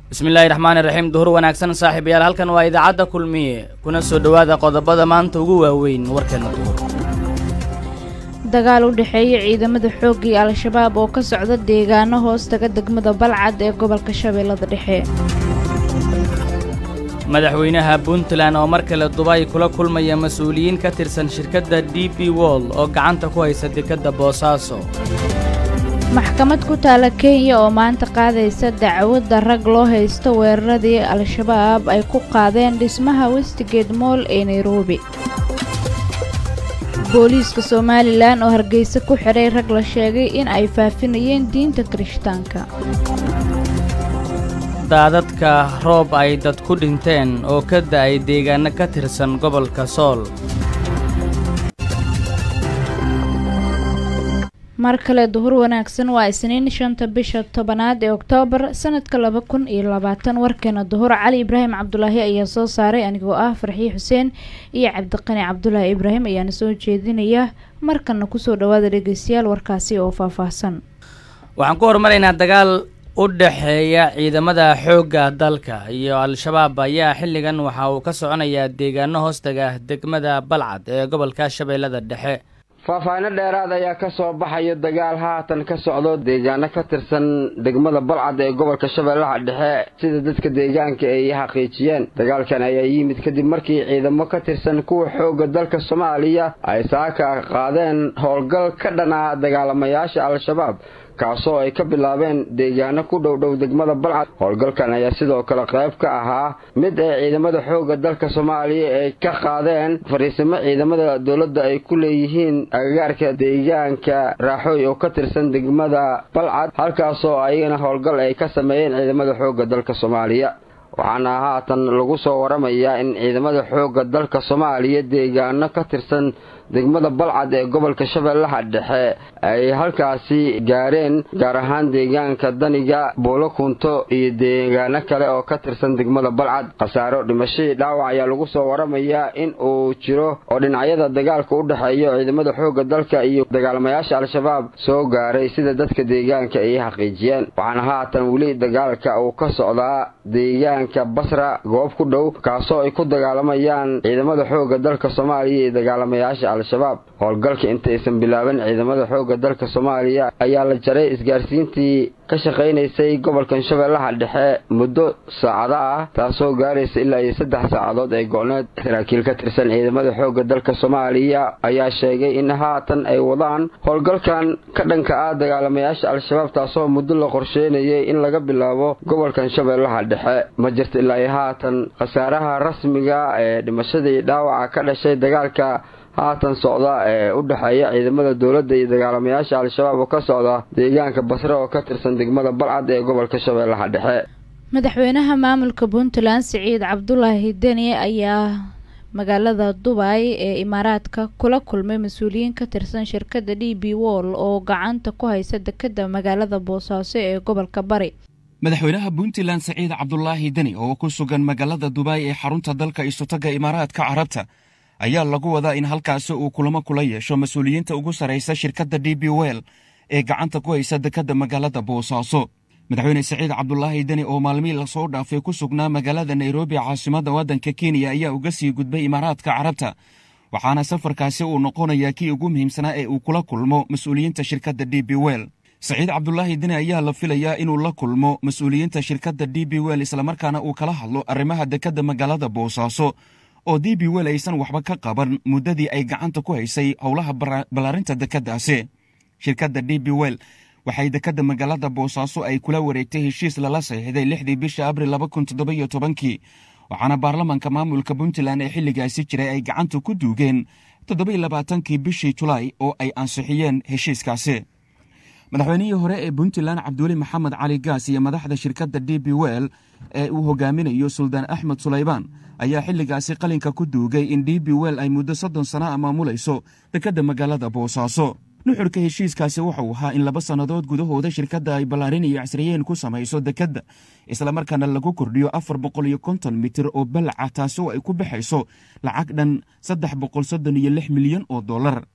bismillaahi raxmaani raxiim duhur wanaagsan saaxiibayaal halkan waa idaacadda kulmiye kuna soo dhowaada qodobada maanta ugu waaweyn warkeena duhur dagaal u dhexeeya ciidamada xoogga iyo al-shabaab oo ka socda deegaano hoostaga degmada balcad ee gobolka shabeellada dhexe madaxweynaha puntland oo mar kale dubay kula kulmaya mas-uuliyiin ka tirsan shirkadda d b woll oo gacanta ku haysa dekadda boosaaso maxkamad ku taala kenya oo maanta qaadaysa dacwadda rag loo haysto weeraradii al-shabaab ay ku qaadeen dhismaha westigate moll ee nairobi booliiska somalilan oo hargeysa ku xidhay rag la sheegay in ay faafinayeen diinta kirishtaanka daadadka roob ay dad ku dhinteen oo ka da'ay deegaano ka tirsan gobolka sool mar kale duhur wanaagsan waa isniin shanta bisha tobanaad ee oktoobar sanadka laba kun iyo labaatan warkeena duhur cali ibraahim cabdulaahi ayaa soo saaray anigoo ah farxiye xuseen iyo cabdiqani cabdulaahi ibraahim ayaana soo jeedinaya markana kusoo dhawaada dhegeystayaal warkaasi oo faahfaahsan waxaan ku horumaraynaa dagaal u dhexeeya ciidamada xoogga dalka iyo al-shabaab ayaa xilligan waxa uu ka soconayaa deegaano hoostaga degmada balcad ee gobolka shabeellada dhexe faahfaahinno dheeraad ayaa ka soo baxaya dagaal haatan ka socdo deegaano ka tirsan degmada balcad ee gobolka shabeellaha dhexe sida dadka deegaanka ay xaqiijiyeen dagaalkan ayaa yimid kadib markii ciidamo ka tirsan kuwa xoogga dalka soomaaliya ay saaka qaadeen howlgal ka dhana dagaalamayaasha al-shabaab kaasoo ay ka bilaabeen deegaano ku dhow dhow degmada balcad howlgalkan ayaa sidoo kale qayb ka ahaa mid ay ciidamada xoogga dalka soomaaliya ay ka qaadeen fariisimo ciidamada dowladda ay ku leeyihiin agagaarka deegaanka raaxooy oo ka tirsan degmada balcad halkaasoo ayagana howlgal ay ka sameeyeen ciidamada xoogga dalka soomaaliya waxaana haatan lagu soo waramayaa in ciidamada xoogga dalka soomaaliya deegaano ka tirsan degmada balcad ee gobolka shabeellaha dhexe ay halkaasi gaareen gaar ahaan deegaanka daniga buulo kunto iyo deegaano kale oo ka tirsan degmada balcad khasaaro dhimashadii dhaawac ayaa lagu soo waramayaa in uu jiro oo dhinacyada dagaalka u dhexeeya ciidamada xoogga dalka iyo dagaalamayaasha al-shabaab soo gaaray sida dadka deegaanka ay xaqiijiyeen waxaana haatan weli dagaalka uu ka socdaa deegaanka basra goob ku dhow kaasoo ay ku dagaalamayaan ciidamada xoogga dalka soomaaliya iyo dagaalamayaasha al-shabaab howlgalka intaysan bilaaban ciidamada xoogga dalka soomaaliya ayaa la jaray isgaarsiintii ka shaqaynaysay gobolkan shabeellaha dhexe muddo saacado ah taasoo gaaraysa ilaa iyo saddex saacadood ee go-need saraakiil ka tirsan ciidamada xoogga dalka soomaaliya ayaa sheegay in haatan ay wadaan howlgalkan ka dhanka ah dagaalamayaasha al-shabaab taasoo muddo la qorsheynayay in laga bilaabo gobolkan shabeellaha dhexe ma jirta ilaa iyo haatan khasaaraha rasmiga ee dhimashadii dhaawaca ka dhashay dagaalka haatan socda ee u dhexeeya ciidamada dowladda iyo dagaalamayaasha al-shabaab oo ka socda deegaanka basre oo ka tirsan degmada balcad ee gobolka shabeellaha dhexe madaxweynaha maamulka puntland siciid cabdulaahi deni ayaa magaalada dubay ee imaaraadka kula kulmay mas-uuliyiin ka tirsan shirkadda d b woll oo gacanta ku haysa dekadda magaalada boosaaso ee gobolka bari madaxweynaha puntland siciid cabdulaahi deni oo ku sugan magaalada dubay ee xarunta dalka isotaga imaaraadka carabta ayaa lagu wadaa in halkaasi uu kulamo kula yeesho mas-uuliyiinta ugu sarraysa shirkadda d b well ee gacanta ku haysa dekadda magaalada boosaaso madaxweyne siciid cabdulaahi deni oo maalmihii lasoo dhaafay ku sugnaa magaalada nairobi caasimadda waddanka kenya ayaa uga sii gudbay imaaraadka carabta waxaana safarkaasi uu noqonayaa kii ugu muhiimsanaa ee uu kula kulmo mas-uuliyiinta shirkadda d b well siciid cabdulaahi deni ayaa la filayaa inuu la kulmo mas-uuliyiinta shirkadda d b well islamarkaana uu kala hadlo arrimaha dekadda magaalada boosaaso oo d b wel aysan waxba ka qaban muddadii ay gacanta ku haysay howlaha ballaarinta dekeddaasi shirkadda d b wel waxay dekedda magaalada boosaaso ay kula wareegtay heshiis lala saxiixday lixdii bisha abril laba kun toddobiyo tobankii waxaana baarlamanka maamulka puntland ee xilligaasi jiray ay gacanta ku duugeen toddobiyo labaatankii bishii julaay oo ay ansixiyeen heshiiskaasi madaxweynihii hore ee puntland cabdiweli maxamed cali gaas iyo madaxda shirkadda d b wel ee uu hogaaminayo suldaan axmed sulaybaan ayaa xilligaasi qalinka ku duugay in d b wel ay muddo soddon sana a maamulayso dekedda magaalada boosaaso nuxurka heshiiskaasi wuxuu ahaa in laba sannadood gudahooda shirkadda ay ballaarin iyo casriyeen ku samayso dekedda islamarkaana lagu kordhiyo afar boqol iyo konton mitir oo balaca taasi oo ay ku baxayso lacag dhan saddex boqol soddon iyo lix milyan oo dollar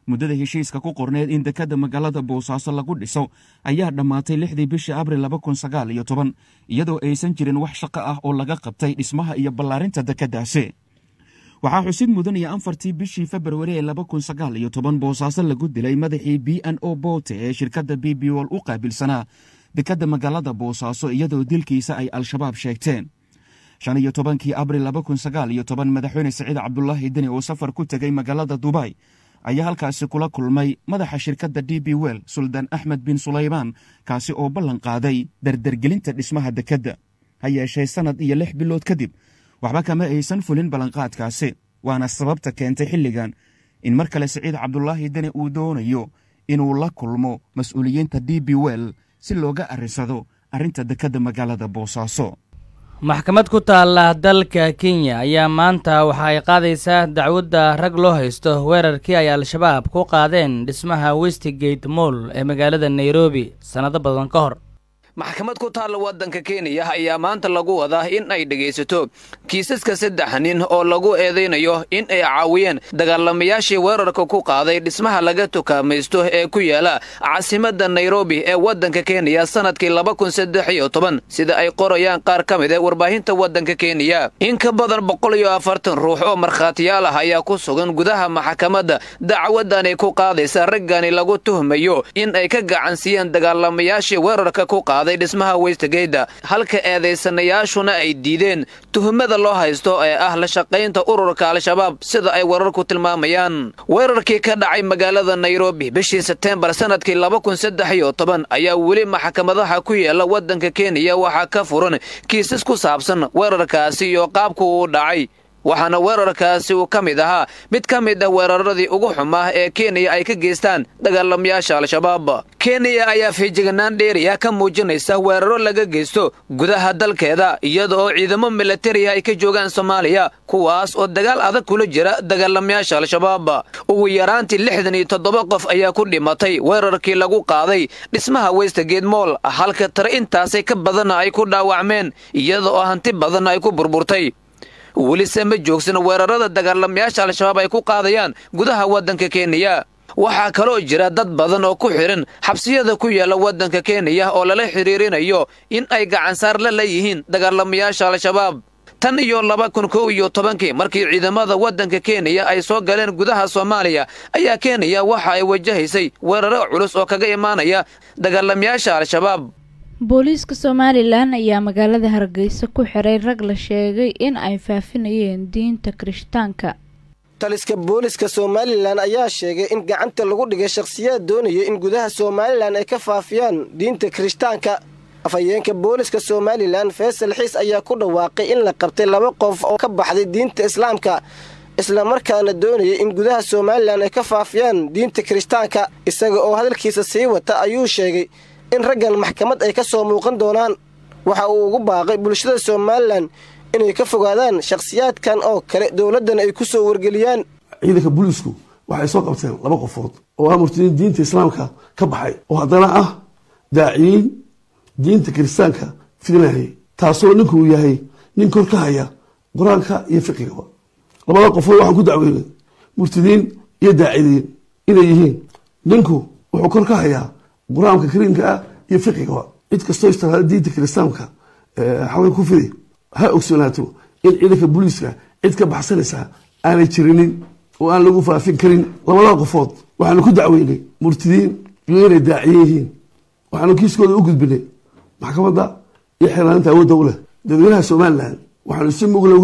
muddada heshiiska ku qorneed in dekedda magaalada boosaaso lagu dhiso ayaa dhammaatay lixdii bishii abril laba kun sagaal iyo toban iyadoo aysan jirin wax shaqo ah oo laga qabtay dhismaha iyo ballaarinta dekeddaasi waxaa xusid mudan iyo afartii bishii februari ee laba kun sagaal iyo toban boosaaso lagu dilay madaxii b n o bote ee shirkadda b b wol u qaabilsanaa dekedda magaalada boosaaso iyadoo dilkiisa ay al-shabaab sheegteen shan iyo tobankii abril laba kun sagaal iyo toban madaxweyne siciid cabdulaahi deni oo safar ku tegey magaalada dubay ayaa halkaasi kula kulmay madaxa shirkadda d b wel suldaan axmed bin sulaymaan kaasi oo ballan qaaday dardargelinta dhismaha dekedda ha yeeshee sannad iyo lix bilood kadib waxba kama aysan fulin ballanqaadkaasi waana sababta keentay xilligan in mar kale siciid cabdulaahi deni uu doonayo inuu la kulmo mas-uuliyiinta d b wel si looga arrisado arrinta dekedda magaalada boosaaso maxkamad ku taalla dalka kenya ayaa maanta waxa ay qaadaysaa dacwadda rag loo haysto weerarkii ay al-shabaab ku qaadeen dhismaha westigate moll ee magaalada nairobi sannado badan ka hor maxkamad ku taalla waddanka kenya ayaa maanta lagu wadaa in ay dhegaysato kiisaska saddex nin oo lagu eedaynayo in ay caawiyeen dagaalamayaashii weerarka ku qaaday dhismaha laga tukaamaysto ee ku yaala caasimadda nairobi ee waddanka kenya sannadkii laba kun saddex iyo toban sida ay qorayaan qaar ka mid ee warbaahinta waddanka kenya in ka badan boqol iyo afartan ruux oo markhaatiyaal ah ayaa ku sugan gudaha maxkamadda dacwadani ku qaadaysa raggani lagu tuhmayo in ay ka gacansiiyeen dagaalamayaashii weerarka ku qaaday dhismaha westgeyda halka eedaysanayaashuna ay diideen tuhumada loo haysto ee ah la shaqaynta ururka al-shabaab sida ay wararku tilmaamayaan weerarkii ka dhacay magaalada nairobi bishii sebteembar sannadkii laba kun saddex iyo toban ayaa weli maxkamadaha ku yaala waddanka kenya waxaa ka furan kiisas ku saabsan weerarkaasi iyo qaabku uu dhacay waxaana weerarkaasi uu ka mid ahaa mid ka mid ah weeraradii ugu xumaa ee kenya ay ka geystaan dagaalamayaasha al-shabaab kenya ayaa fiijiganaan dheeriya ka muujinaysa weeraro laga geysto gudaha dalkeeda iyada oo ciidamo milatariya ay ka joogaan soomaaliya kuwaas oo dagaal adag kula jira dagaalamayaasha al-shabaab ugu yaraantii lixdan iyo toddoba qof ayaa ku dhimatay weerarkii lagu qaaday dhismaha westgate moll halka tare intaasay ka badanna ay ku dhaawacmeen iyada oo hanti badanna ay ku burburtay welise ma joogsan weerarada dagaalamayaasha al-shabaab ay ku qaadayaan gudaha waddanka kenya waxaa kaloo jira dad badan oo ku xidhan xabsiyada ku yaala waddanka kenya oo lala xidhiirinayo in ay gacansaar la leeyihiin dagaalamayaasha al-shabaab tan iyo laba kun kow iyo tobankii markii ciidamada waddanka kenya ay soo galeen gudaha soomaaliya ayaa kenya waxa ay wajahaysay weeraro culus oo kaga imaanaya dagaalamayaasha al-shabaab booliiska somalilan ayaa magaalada hargeysa ku xiray rag la sheegay in ay faafinayeen diinta kirishtaanka taliska booliska somalilan ayaa sheegay in gacanta lagu dhigay shakhsiyaad doonaya in gudaha somalilan ay ka faafiyaan diinta kirishtaanka afhayeenka booliska somalilan faysal xiis ayaa ku dhawaaqay in la qabtay laba qof oo ka baxday diinta islaamka islamarkaana doonaya in gudaha somalilan ay ka faafiyaan diinta kirishtaanka isaga oo hadalkiisa sii wata ayuu sheegay in raggan maxkamad ay ka soo muuqan doonaan waxa uu ugu baaqay bulshada somalilan inay ka fogaadaan shakhsiyaadkan oo kale dowladdana ay ku soo wargeliyaan ciidanka booliisku waxay soo qabteen laba qofood oo ah murtadiin diinta islaamka ka baxay oo haddana ah daaciyiin diinta kiristaanka fidinayay taasoo ninkuu yahay nin kor ka haya qur-aanka iyo fiqigaba labada qofood waxaan ku dacweynay murtadiin iyo daacidiin inay yihiin ninku wuxuu kor ka hayaa qur-aanka kariimka ah iyo fiqigaba cid kastoo istilaada diinta kiristaanka xalka ku fidi ha ogsoonaato in ciidanka booliiska cid ka baxsanaysaa aanay jirinin oo aan lagu faafin karin labada qofood waxaanu ku dacweynay murtidiin iyo inay daaciye yihiin waxaanu kiiskooda u gudbinay maxkamadda iyo xiraaninta awoodda u leh dadweynaha somalilan waxaanu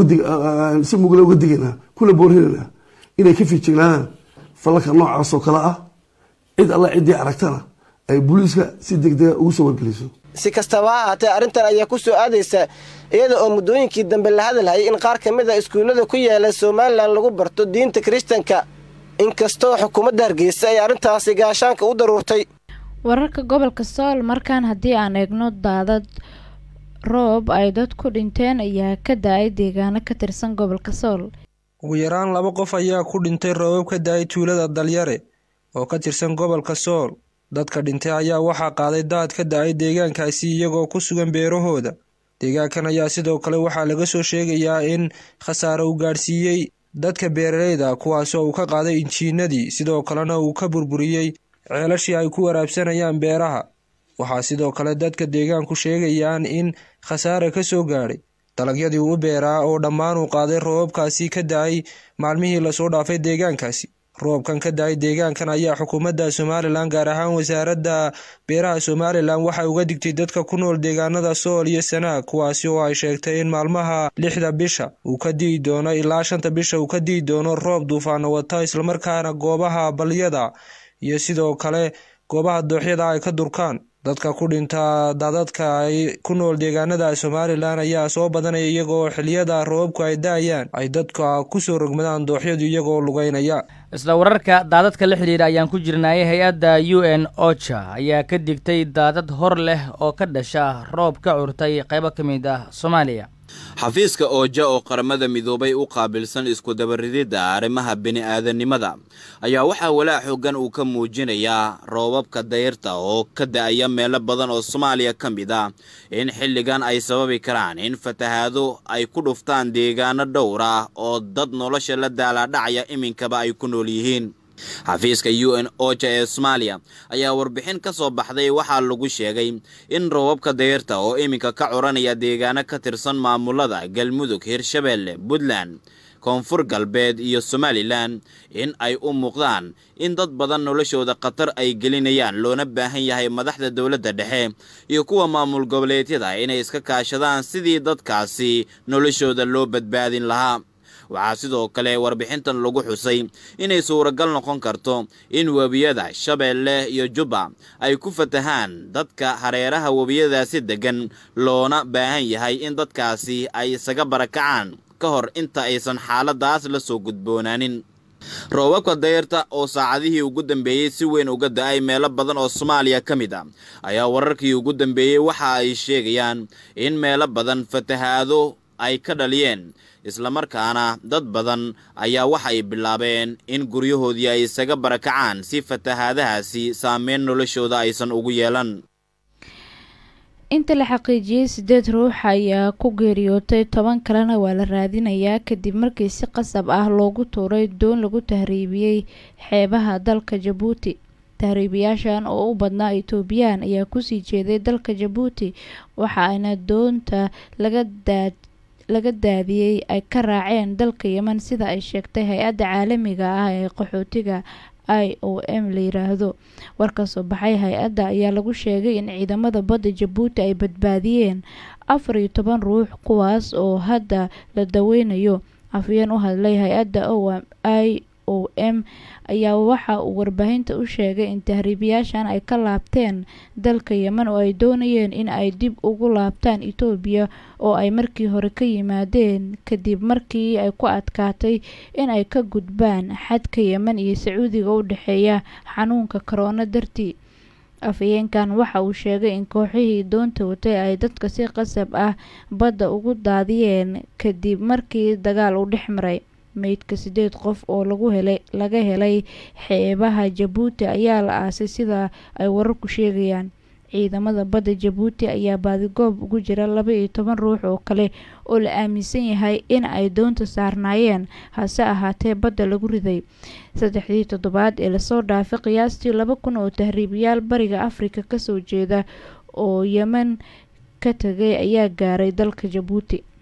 si mugla uga digaynaa kuna boorinaynaa inay ka fiijignaadaan falalka noocaas oo kale ah cid alla ciddii aragtana ay booliiska si degdega ugu soo wargeliso si kastaba ha ahaatee arrintan ayaa ku soo aadaysa iyada oo muddooyinkii dambe la hadalhayay in qaar ka mid a iskuullada ku yaala somalilan lagu barto diinta kiristanka inkastoo xukuumadda hargeysa ay arrintaasi gaashaanka u daruurtay wararka gobolka sool markaan haddii aan eegno daadad roob ay dad ku dhinteen ayaa ka da-ay deegaano ka tirsan gobolka sool ugu yaraan laba qof ayaa ku dhintay roobab ka da-ay tuulada dalyare oo ka tirsan gobolka sool dadka dhintay ayaa waxaa qaaday daad ka da-ay deegaankaasi iyagoo ku sugan beerahooda deegaankan ayaa sidoo kale waxaa laga soo sheegayaa in khasaare uu gaadhsiiyey dadka beeraleyda kuwaasoo uu ka qaaday injiinadii sidoo kalena uu ka burburiyey ceelashii ay ku waraabsanayaan beeraha waxaa sidoo kale dadka deegaanku sheegayaan in khasaare ka soo gaadhay dalagyadii uu beeraa oo dhammaan uu qaaday roobabkaasi ka da-ay maalmihii lasoo dhaafay deegaankaasi roobkan ka da-ay deegaankan ayaa xukuumadda somalilan gaar ahaan wasaaradda beeraha somalilan waxay uga digtay dadka ku nool deegaanada sool iyo sanaag kuwaasi oo ay sheegtay in maalmaha lixda bisha uu ka di'i doono ilaa shanta bisha uu ka di'i doono roob duufaano wata islamarkaana goobaha balyada iyo sidoo kale goobaha dooxyada ay ka durkaan dadka ku dhinta daadadka ay ku nool deegaanada somalilan ayaa soo badanaya iyagoo xiliyada roobabku ay da-ayaan ay dadka kusoo rogmadaan dooxyadu iyagoo lugeynaya isla wararka daadadka la xidhiidha ayaan ku jirnay hay-adda u n ocha ayaa ka digtay daadad hor leh oo ka dhasha roob ka curtay qaybo ka mid ah soomaaliya xafiiska ooja oo qaramada midoobay u qaabilsan iskudabarididda arrimaha bini'aadanimada ayaa waxaa walaac xoogan uu ka muujinayaa roobabka dayrta oo ka da-aya meelo badan oo soomaaliya ka mid ah in xilligan ay sababi karaan in fatahaado ay ku dhuftaan deegaano dhowr ah oo dad nolosha la daalaadhacaya iminkaba ay ku nool yihiin xafiiska u n oja ee soomaaliya ayaa warbixin ka soo baxday waxaa lagu sheegay in roobabka dayrta oo iminka ka curanaya deegaano ka tirsan maamulada galmudug hirshabeelle puntland koonfur galbeed iyo somalilan in ay u muuqdaan in dad badan noloshooda khatar ay gelinayaan loona baahan yahay madaxda dowladda dhexe iyo kuwa maamul goboleedyada inay iska kaashadaan sidii dadkaasi noloshooda loo badbaadin lahaa waxaa sidoo kale warbixintan lagu xusay inay suuragal noqon karto in webiyada shabeelle iyo jubba ay ku fatahaan dadka hareeraha webiyadaasi deggan loona baahan yahay in dadkaasi ay isaga barakacaan ka hor inta aysan xaaladaas la soo gudboonaanin roobabka dayrta oo saacadihii ugu dambeeyey si weyn uga da-ay meelo badan oo soomaaliya ka mid ah ayaa wararkii ugu dambeeyey waxa ay sheegayaan in meelo badan fatahaado ay ka dhaliyeen islamarkaana dad badan ayaa waxay bilaabeen in guryahoodii ay isaga barakacaan si fatahaadahaasi saameyn noloshooda aysan ugu yeelan inta la xaqiijiyey sideed ruux ayaa ku geeriyootay toban kalena waa la raadinayaa kadib markii si qasab ah loogu tuuray doon lagu tahriibiyey xeebaha dalka jabuuti tahriibiyaashan oo u badnaa etoobiyaan ayaa kusii jeeday dalka jabuuti waxa ayna doonta laga daad laga daadiyey ay ka raaceen dalka yeman sida ay sheegtay hay-adda caalamiga ah ee qaxootiga i o m la yiraahdo war ka soo baxay hay-adda ayaa lagu sheegay in ciidamada badda jabuuti ay badbaadiyeen afar iyo toban ruux kuwaas oo hadda la daweynayo afyeen u hadlay hay-adda i o m ayaa waxa uu warbaahinta u sheegay in tahriibiyaashan ay ka laabteen dalka yeman oo ay doonayeen in ay dib ugu laabtaan etoobiya oo ay markii hore ka yimaadeen kadib markii ay ku adkaatay in ay ka gudbaan xadka yeman iyo sacuudiga u dhexeeya xanuunka korona dartii afhayeenkan waxa uu sheegay in kooxihii doonta watay ay dadka si qasab ah badda ugu daadiyeen kadib markii dagaal uu dhex maray meydka sideed qof oo lagu helay laga helay xeebaha jabuuti ayaa la aasay sida ay wararku sheegayaan ciidamada badda jabuuti ayaa baadigoob ugu jira laba iyo toban ruux oo kale oo la aaminsan yahay in ay doonta saarnaayeen hase ahaatee badda lagu riday saddexdii toddobaad ee lasoo dhaafay qiyaastii laba kun oo tahriibayaal bariga afrika kasoo jeeda oo yemen ka tagay ayaa gaaray dalka jabuuti